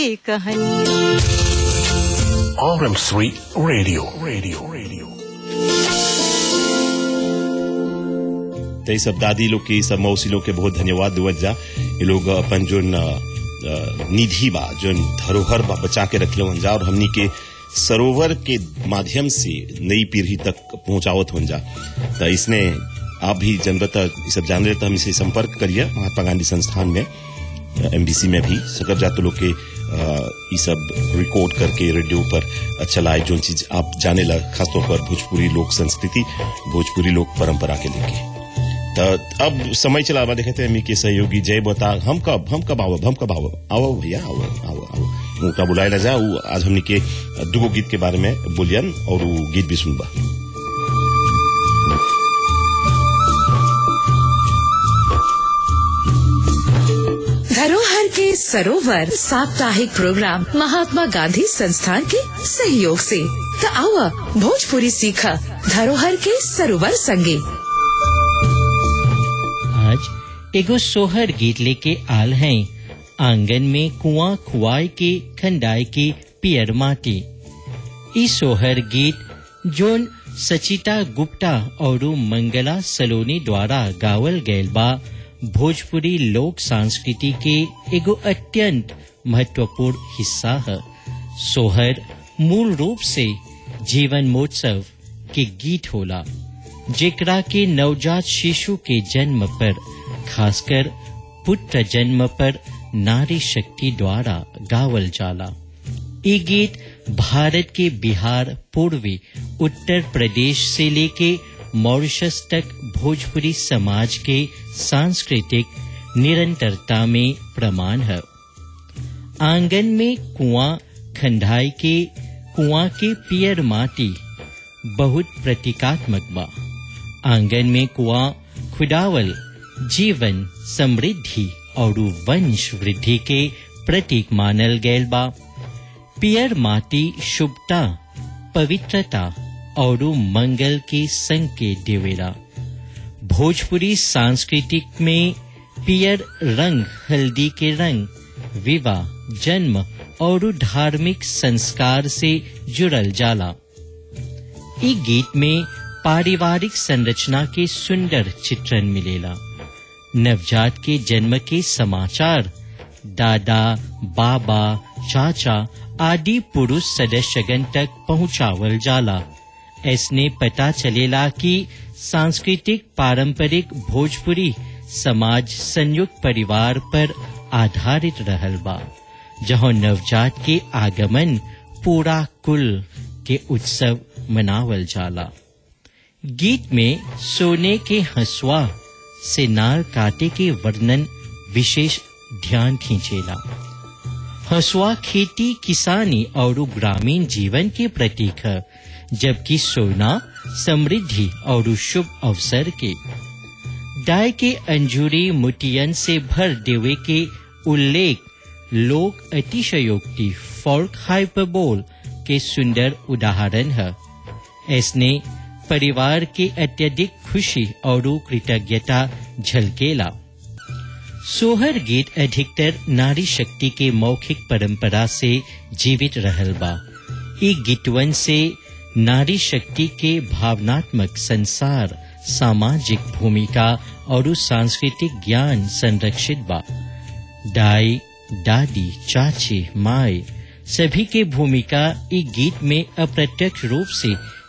कहानी RM3 Radio. Radio. Radio. तो ये सब दादी लोग के ये सब मौसी लोग के बहुत धन्यवाद देवत जा ये लोग अपन जो निधि बा जो धरोहर बा बचा के रखले हन जा और हमनी के सरोवर के माध्यम से नई पीढ़ी तक पहुंचावत हन जा तो इसने आप भी जनरत ये सब जान रहे तो हम इसे संपर्क करिए महात्मा गांधी संस्थान में एमबीसी में भी सकर जातो लोग के अ, ये सब रिकॉर्ड करके रेडियो पर चलाए जो चीज आप जाने लग खासतौर पर भोजपुरी लोक संस्कृति भोजपुरी लोक परंपरा के लेके तो अब समय चला बा देखते हैं के सहयोगी जय बता हम कब हम कब आवब हम कब आवब आओ भैया आओ आओ आओ उनका बुलाए ला जा उ आज हमनी के दुगो गीत के बारे में बोलियन और उ गीत भी सुनबा धरोहर के सरोवर साप्ताहिक प्रोग्राम महात्मा गांधी संस्थान के सहयोग से तो आओ भोजपुरी सीखा धरोहर के सरोवर संगे आज एगो सोहर गीत लेके आल हैं आंगन में कुआं खुआई के खंडाई के पियर माटी ई सोहर गीत जोन सचिता गुप्ता और मंगला सलोनी द्वारा गावल गयल बा भोजपुरी लोक संस्कृति के एगो अत्यंत महत्वपूर्ण हिस्सा है सोहर मूल रूप से जीवन महोत्सव के गीत होला जेकरा के नवजात शिशु के जन्म पर खासकर पुत्र जन्म पर नारी शक्ति द्वारा गावल जाला ये गीत भारत के बिहार पूर्वी उत्तर प्रदेश से लेके मॉरिशस तक भोजपुरी समाज के सांस्कृतिक निरंतरता में प्रमाण है आंगन में कुआं खंडाई के कुआं के पियर माटी बहुत प्रतीकात्मक बा आंगन में कुआं खुदावल जीवन समृद्धि और वंश वृद्धि के प्रतीक मानल गयल बा पियर माटी शुभता पवित्रता और मंगल के संकेत देवेला भोजपुरी सांस्कृतिक में पियर रंग हल्दी के रंग विवाह जन्म और धार्मिक संस्कार से जुड़ल जाला ई गीत में पारिवारिक संरचना के सुंदर चित्रण मिलेला नवजात के जन्म के समाचार दादा बाबा चाचा आदि पुरुष सदस्यगण तक पहुंचावल जाला ऐसने पता चलेला कि सांस्कृतिक पारंपरिक भोजपुरी समाज संयुक्त परिवार पर आधारित रहल बा जहाँ नवजात के आगमन पूरा कुल के उत्सव मनावल जाला गीत में सोने के हंसुआ से नाल काटे के वर्णन विशेष ध्यान खींचेला हंसुआ खेती किसानी और ग्रामीण जीवन के प्रतीक है जबकि सोना समृद्धि और शुभ अवसर के डाय के अंजूरी मुटियन से भर देवे के उल्लेख लोक अतिशयोक्ति फॉर्क हाइपरबोल के सुंदर उदाहरण है इसने परिवार के अत्यधिक खुशी और कृतज्ञता झलकेला सोहर गीत अधिकतर नारी शक्ति के मौखिक परंपरा से जीवित रहल बा ई गीतवन से नारी शक्ति के भावनात्मक संसार सामाजिक भूमिका और सांस्कृतिक ज्ञान संरक्षित बा दाई दादी चाची माए सभी के भूमिका ई गीत में अप्रत्यक्ष रूप से